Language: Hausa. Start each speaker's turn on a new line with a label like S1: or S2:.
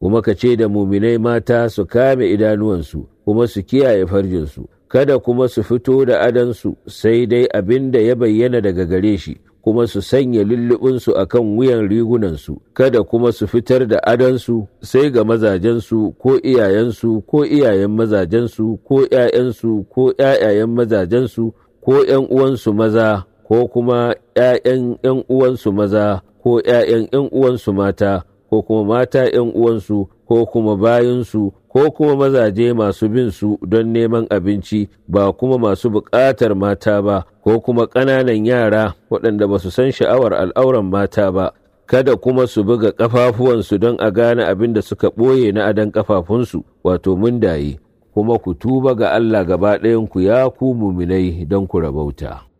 S1: kuma ka ce da muminai mata su kame idanuwansu kuma su kiyaye farjinsu kada kuma su fito da adansu sai dai abin da ya bayyana daga gare shi kuma su sanya lullubinsu a kan wuyan rigunansu kada kuma su fitar da adansu sai ga mazajensu ko iyayensu ko iyayen mazajensu ko ‘ya'yansu ko ‘ya'yayen mazajensu ko ‘yan uwansu maza ko kuma ‘ya'yan ‘yan uwansu maza ko ‘ya'yan ‘yan uwansu mata ko kuma mata ‘yan uwansu ko kuma bayansu ko kuma mazaje masu bin su don neman abinci ba kuma masu buƙatar mata ba ko kuma ƙananan yara waɗanda ba su san sha'awar al'auran mata ba kada kuma su buga ƙafafuwansu don a gane abin da suka ɓoye na adon ƙafafunsu wato mundaye kuma ku tuba ga Allah gaba ɗayanku ya ku muminai don ku rabauta.